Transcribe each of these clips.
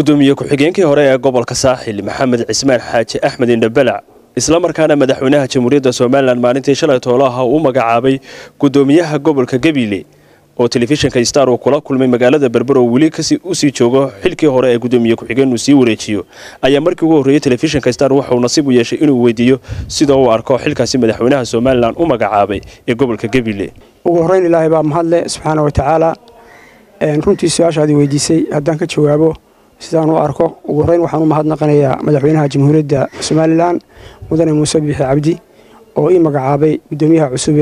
gudoomiye ku-xigeenkii hore ee gobolka saaxil maxamed cismaan xaaji axmed indhabalac islamarkaana madaxweynaha jamhuuriyadda somalilan maalintii shalay toolaha uu magacaabay gudoomiyaha gobolka gabiile oo telefishinka star uu kula kulmay magaalada berber oo weli usii joogo xilkii hore ee gudoomiye ku-xigeen uu sii wareejiyo ayaa markii ugu horreeyey telefishinka star waxauu nasiib u yeeshay inuu weydiiyo sida uu arko xilkaasi madaxweynaha somalilan u magacaabay ee gobolka gabiile ugu horreyn ilaahay baa mahadle subxaana wa tacaala runtii su-aashaadii weydiisay haddaan ka jawaabo sidaan u arko ugu horreyn waxaan u mahadnaqanayaa madaxweynaha jamhuuriyadda somalilan mudane muuse biixi cabdi oo ii magacaabay gudoomiyaha cusub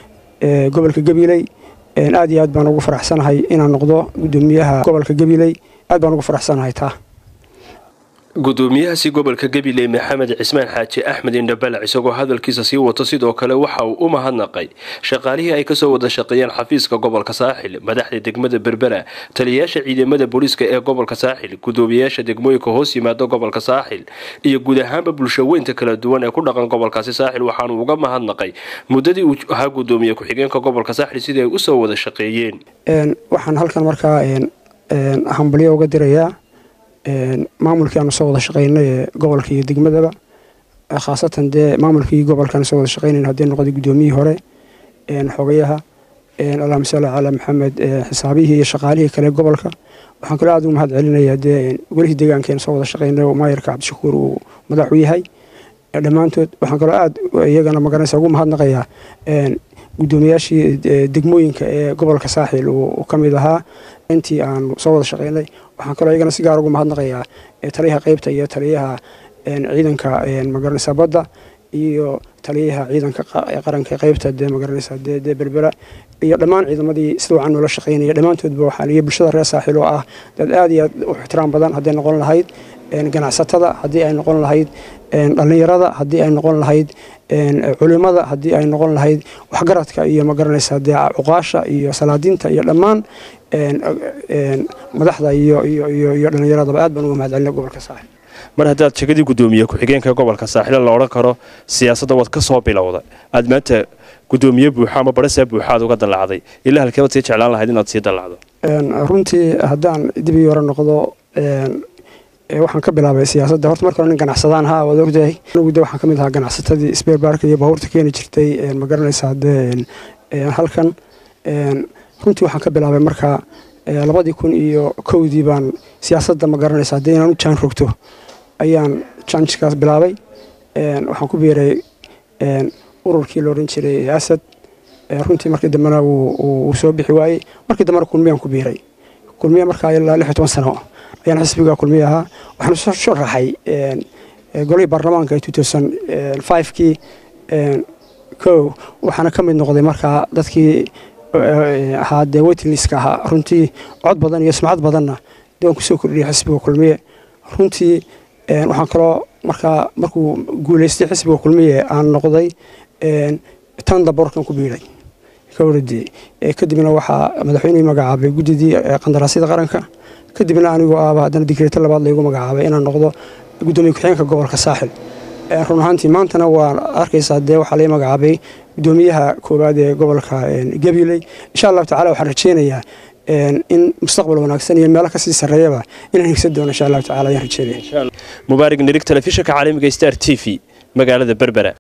ee gobolka gabiley aad iyo aad baan ugu faraxsanahay inaan noqdo gudoomiyaha gobolka gabiley aad baan ugu faraxsanahay taa gudoomiyahaasi gobolka gabiley maxamed cismaan xaaji axmed indhabalac isagoo hadalkiisa sii wato sidoo kale waxa uu u mahadnaqay shaqaalihii ay kasoo wada shaqeeyeen xafiiska gobolka saaxil madaxda degmada berbera taliyayaasha ciidamada booliiska ee gobolka saaxil gudoomiyayaasha degmooyinka hoos yimaada gobolka saaxil iyo guud ahaanba bulshaweynta kala duwan ee ku dhaqan gobolkaasi saaxil waxaanu uga mahadnaqay muddadii uu ahaa gudoomiye ku-xigeenka gobolka saaxil sidii ay usoo wada shaqeeyeen waxaan halkan markaa hambalyo uga dirayaa maamulkii aanu soo wada shaqaynay ee gobolka iyo degmadaba khaasatan dee maamulkii gobolkaan soo wada shaqaynayn haddii noqday gudoomiyihii hore xogayaha allahuma salli calaa maxamed xisaabihii iyo shaqaalihii kale gobolka waxaan kaloo aad ugu mahad celinayaa dee golihii deegaankeena soo wada shaqaynay oo maayarka cabdishakuur uu madax u yahay dhammaantood waxaan kaloo aad iyagana magaranaysa ugu mahadnaqayaa gudoomiyaashii degmooyinka ee gobolka saaxil uu ka mid ahaa intii aanu soo wada shaqaynay waxaan kaloo iyagana si gaar ugu mahadnaqayaa taliyaha qeybta iyo taliyaha ciidanka magaranaysa badda iyo taliyaha ciidanka qaranka qeybta dee magaranaysa dee berbera iyo dhammaan ciidamadii sida wacan noola shaqaynaya dhammaantoodba waxaan iyo bulshada reer saaxil oo ah dad aad iyo aad u ixtiraam badan hadday noqon lahayd ganacsatada haddii ay noqon lahayd dhallinyarada haddii ay noqon lahayd culimada haddii ay noqon lahayd waxgaradka iyo magaranaysa dee cuqaasha iyo salaadiinta iyo dhammaan madaxda iyo iyo dhallinyaradaba aad baan uga mahad celina gobolka saaxil mar haddaad shegadii gudoomiye ku-xigeenka gobolka saaxile la odhan karo siyaasadda waad ka soo bilowda aad maanta gudoomiye buuxa ama barasaa buuxaad uga dallacday ilaa halkeebaad sii jeclaan lahayd inaad sii dallacdo runtii haddaan dibii hore noqdo waxaan ka bilaabay siyaasadda horta marka hore nin ganacsadaan haa waad ogtahay anigu de waxaan ka mid ahaa ganacsatadii sbeerbaarka iyo baabuurta keeni jirtay ma garanaysaa dee halkan runtii waxaan ka bilaabay markaa labadii kun iyo kowdii baan siyaasadda ma garanaysaa dee inaan u jaan rogto ayaan janjkaas bilaabay waxaan ku biiray ururkii la odhan jiray asad runtii markii dambena wuu soo bixi waayey markii dambena kulmiyaan ku biiray kulmiya markaa ilaa lix iyo toban sano ayaan xisbiga kulmiya ahaa waxaan soo raxay golihii baarlamaanka ee two thousand fivekii kow waxaana ka mid noqday markaa dadkii ahaa dee weytinliska ahaa runtii cod badan iyo sumcad badanna dee waan kusoo kordhiyay xisbiga kulmiye runtii waxaan kaloo markaa markuu guulaystay xisbiga kulmiye aan noqday tanda borkan ku biiray kawradii kadibna waxaa madaxweynihii magacaabay guddidii qandaraasyada qaranka kadibna anigoo aaba haddana digreeto labaad laygu magacaabay inaan noqdo gudoomiye ku-xigeenka gobolka saaxil run ahaantii maantana waan arkaysaa dee waxaa lay magacaabay gudoomiyaha koowaad ee gobolka gabiley insha allahu tacala waxaan rajeynayaa in mustaqbal wanaagsan iyo meelo kasii sarreeyaba inaan higsan doono insha allahu tacala ayaan rajeynaya mubaarig nirig telefishinka caalamiga star t v magaalada berbera